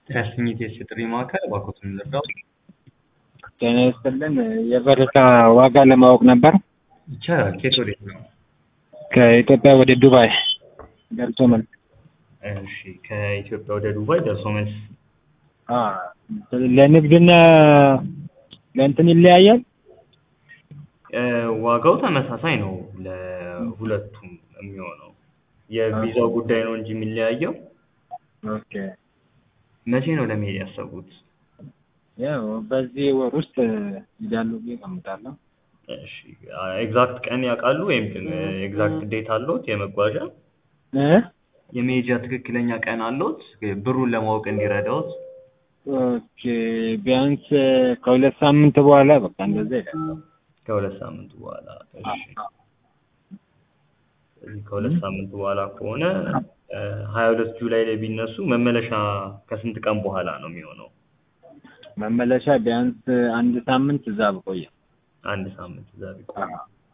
ያሰኝት የጥሪ ማዕከል እባክዎትን ልርዳው? ጤና ይስጥልን የበረታ ዋጋ ለማወቅ ነበር። ይቻላል። ከየት ወዴት ነው? ከኢትዮጵያ ወደ ዱባይ ደርሶ መልስ። እሺ ከኢትዮጵያ ወደ ዱባይ ደርሶ መልስ አ ለንግድና ለእንትን ይለያያል። እ ዋጋው ተመሳሳይ ነው ለሁለቱም የሚሆነው የቪዛው ጉዳይ ነው እንጂ የሚለያየው። ኦኬ መቼ ነው ለመሄድ ያሰቡት? ያው በዚህ ወር ውስጥ ይዳሉ ብዬ እገምታለሁ። እሺ ኤግዛክት ቀን ያውቃሉ ወይም ኤግዛክት ዴት አለዎት የመጓዣ እ የመሄጃ ትክክለኛ ቀን አለዎት ብሩን ለማወቅ እንዲረዳዎት? ኦኬ ቢያንስ ከሁለት ሳምንት በኋላ በቃ እንደዛ ይላል። ከሁለት ሳምንት በኋላ እሺ ስለዚህ ከሁለት ሳምንት በኋላ ከሆነ ሀያ ሁለት ጁላይ ላይ ቢነሱ መመለሻ ከስንት ቀን በኋላ ነው የሚሆነው? መመለሻ ቢያንስ አንድ ሳምንት እዛ ብቆየ አንድ ሳምንት እዛ ቢቆዩ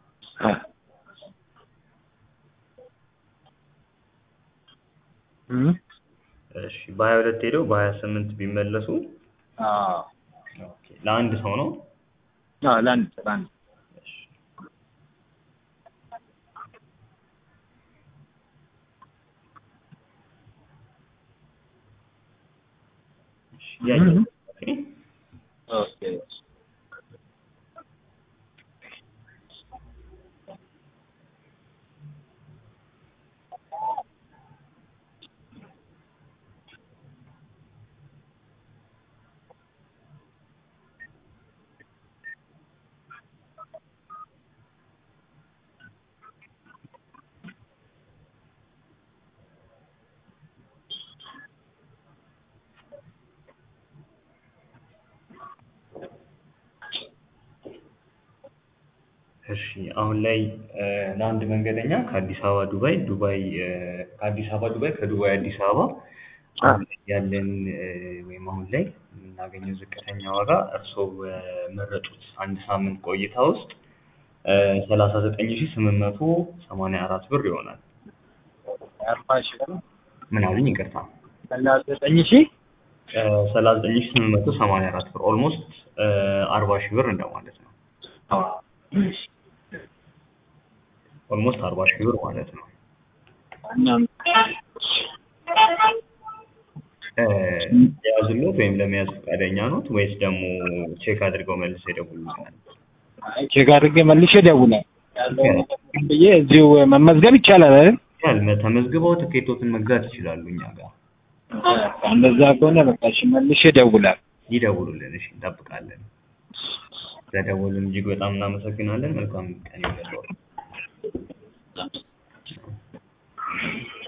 እ እሺ በሀያ ሁለት ሄደው በሀያ ስምንት ቢመለሱ አዎ ኦኬ ለአንድ ሰው ነው? አዎ ለአንድ ሰው ለአንድ እሺ እሺ ያየሁት ኦኬ ኦኬ እሺ አሁን ላይ እ ለአንድ መንገደኛ ከአዲስ አበባ ዱባይ ዱባይ እ ከአዲስ አበባ ዱባይ ከዱባይ አዲስ አበባ አሁን ላይ ያለን እ ወይም አሁን ላይ የምናገኘው ዝቅተኛ ዋጋ እርስዎ በመረጡት አንድ ሳምንት ቆይታ ውስጥ እ ሰላሳ ዘጠኝ ሺህ ስምንት መቶ ሰማንያ አራት ብር ይሆናል። አርባ ሺህ ብር ምን አሉኝ? ይቅርታ ሰላሳ ዘጠኝ ሺህ እ ሰላሳ ዘጠኝ ሺህ ስምንት መቶ ሰማንያ አራት ብር ኦልሞስት እ አርባ ሺህ ብር እንደማለት ነው። ኦልሞስት አርባ ሺህ ብር ማለት ነው። እናም እ የያዙልዎት ወይም ለመያዝ ፈቃደኛ ኖት ወይስ ደግሞ ቼክ አድርገው መልሰው ይደውሉልናል? አይ ቼክ አድርጌ መልሼ እደውላለሁ። ያለውን ነገር ብዬ እዚሁ መመዝገብ ይቻላል አይደል? ያል ተመዝግበው ትኬቶትን መግዛት ይችላሉ እኛ ጋር እንደዛ ከሆነ በቃ እሺ መልሼ እደውላለሁ። ይደውሉልን። እሺ እንጠብቃለን። ስለደወሉን እጅግ በጣም እናመሰግናለን። መልካም ቀን ይሁንልዎት።